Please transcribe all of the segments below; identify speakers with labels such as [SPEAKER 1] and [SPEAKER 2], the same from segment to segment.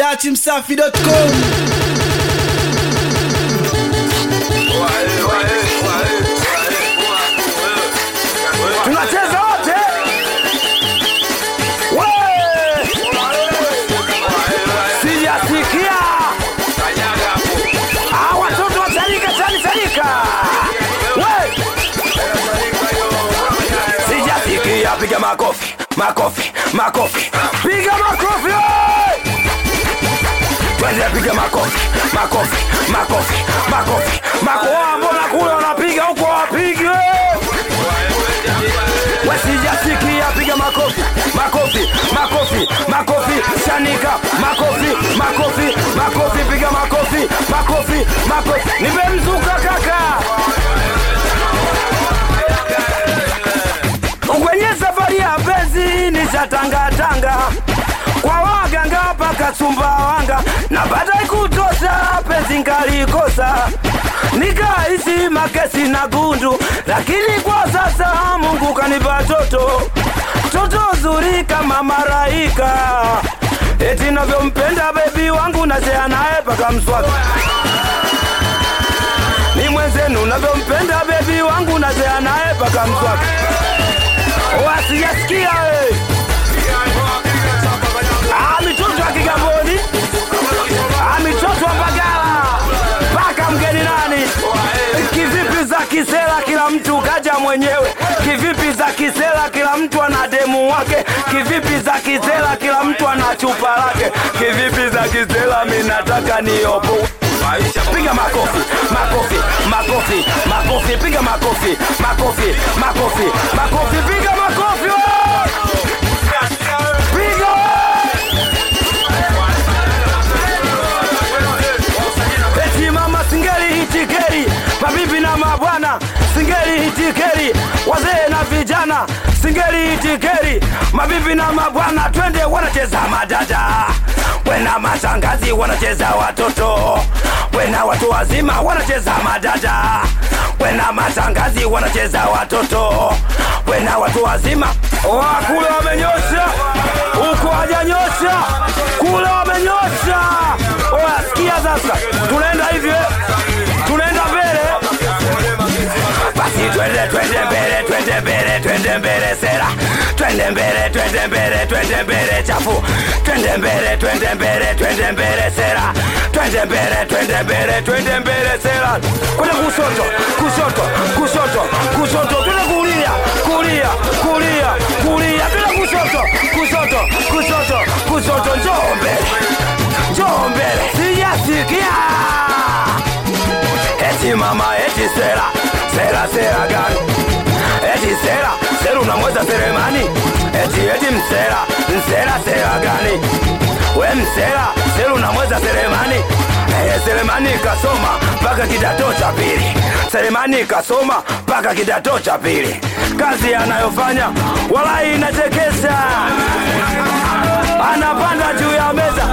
[SPEAKER 1] datimsafi.com
[SPEAKER 2] tunacheza wote We! sijasikia Ah, watoto wachanika chani chanika We! sijasikia piga makofi makofi makofi piga makofi we! twende piga makofi makofi makofi makofi makofi mbona kule wanapiga huko wapigi we! wasijasikia piga makofi makofi makofi makofi shanika makofi makofi makofi piga makofi makofi makofi nimemzuka kaka kwenye safari ya penzi nishatangatanga kwa waganga mpaka Sumbawanga na baada kutosha penzi nkalikosa nikaishi makesi na gundu, lakini kwa sasa Mungu kanipa toto toto zuri kama maraika, eti navyompenda bebi wangu nachea naye paka mswaki ni mwenzenu navyompenda bebi wangu nachea naye paka mswaki wasijasikia we Ah, mitoto ya Kigamboni, Ah, mitoto wa Mbagala mpaka mgeni nani, kivipi za kisela, kila mtu kaja mwenyewe, kivipi za kisela, kila mtu ana demu wake, kivipi za kisela, kila mtu ana chupa lake, kivipi za kisela, mi nataka niopo piga makofi makofi makofi makofi piga makofi makofi makofi makofi piga makofi we! piga we! eti mama singeli hitikeri mabibi na mabwana singeli hitikeri wazee na vijana singeli hitikeri mabibi na mabwana twende wanacheza madada wena mashangazi wanacheza watoto wena watu wazima wanacheza madada wena mashangazi wanacheza watoto wena watu wazima Wa, kule wamenyosha huko hajanyosha kule wamenyosha Oya, sikia sasa tunaenda hivi eh? tunaenda mbele basi twende twende mbele twende mbele twende mbele sera twende mbele twende mbele twende mbele chafu twende mbele twende mbele twende mbele sera twende mbele twende mbele twende mbele sera kwenda kushoto kushoto kushoto kushoto twende kulia kulia kulia kulia twende kushoto kushoto kushoto kushoto njoo mbele njoo mbele sijasikia eti mama eti sera sera sera gani eti sera sera unamweza seremani eti eti msera msera sera gani we msera sera unamweza seremani Eh, Selemani kasoma mpaka kidato cha pili. Selemani kasoma mpaka kidato cha pili. Kazi anayofanya walai inachekesha, anapanda juu ya meza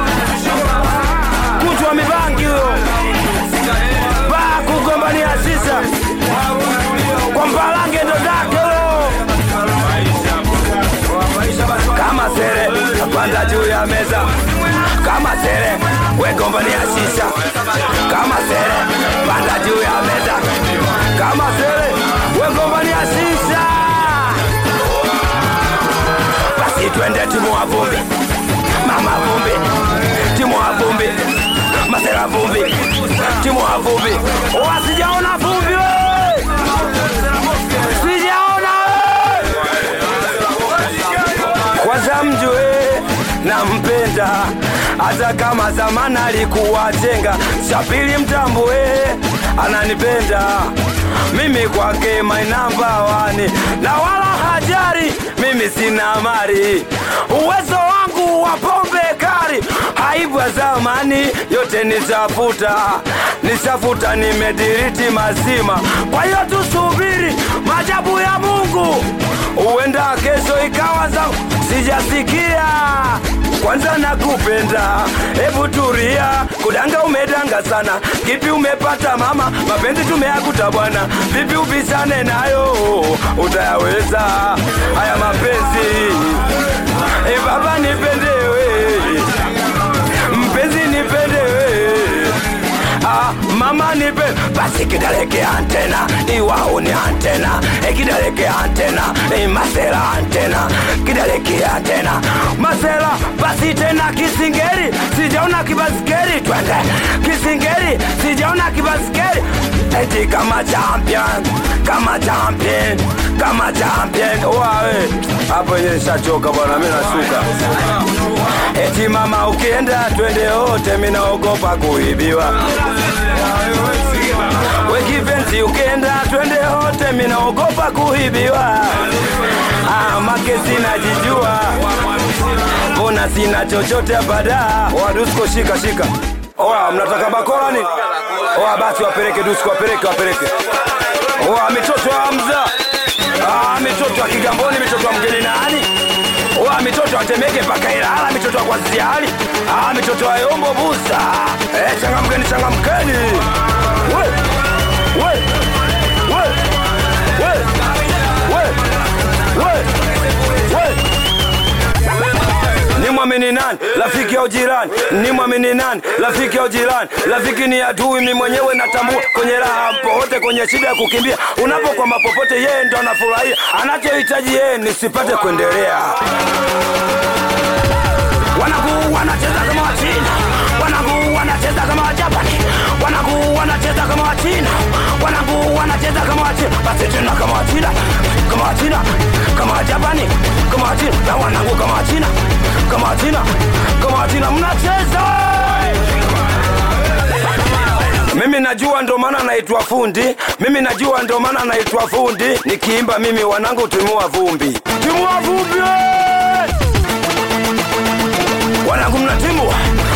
[SPEAKER 2] kuchwa mibangi huyo baa kugombania sisa kwa mpalange ndo zake huyo kama sere napanda juu ya meza kama sere wegombania shisha kama sere panda juu ya meza kama sere wegombania shisha basi twende timu wa vumbi mama vumbi timu wa vumbi masera vumbi timu wa vumbi wasijaona vumbi we sijaona we kwanza mjue nampenda hata kama zamani alikuwa chenga chapili mtambue ananipenda mimi kwake mainamba wani na wala hajari mimi sina mari uwezo wangu wa pombe kari aibu ya zamani yote nishafuta nishafuta nimediriti mazima kwa hiyo tusubiri majabu ya mungu huenda kesho ikawa za sijasikia kwanza nakupenda hebu turia kudanga umedanga sana kipi umepata mama mapenzi tumeakuta bwana vipi ubisane nayo utayaweza haya mapenzi e baba nipendewe mama nipe basi kidaleke antena iwaone antena ekidaleke antena masela antena kidaleke antena masela basi tena kisingeri sijaona kibaskeri twende kisingeri sijaona kibaskeri eti kama champion kama champion kama champion wawe hapo yenye nishachoka bwana mimi nasuka eti mama ukienda twende wote mimi naogopa kuibiwa wekipenzi ukienda twende wote mimi naogopa kuibiwa ah, make sinajijua mbona sina chochote hapa da oa dusko shika shika oa mnataka bakora ni oa basi wapeleke dusko wapeleke wapeleke oa mitoto ya hamza ah, mitoto ya kigamboni mitoto ya mgeni nani oa mitoto atemeke mpaka ilala mitoto ya kwaziali ah, mitoto ya yombo busa eh, changamkeni changamkeni we, we, we, we, we, we, we ni mwamini nani rafiki au jirani ni mwamini nani rafiki au jirani rafiki ni adui mi mwenyewe natambua kwenye raha popote kwenye shida ya kukimbia unapokwama popote yeye ndo anafurahia anachohitaji yeye nisipate kuendelea wanaguu wanacheza kama wachina wanaguu wanacheza kama wajapani wanaguu wanacheza kama wachina wanaguu wanacheza kama wachina basi tena kama wachina kama wachina kama wajapani kama wachina na wanaguu kama wachina kama wachina kama wachina mnacheza mimi najua ndo maana naitwa fundi mimi najua ndo maana naitwa fundi nikiimba mimi wanangu timua vumbi timua vumbi wanangu mnatimua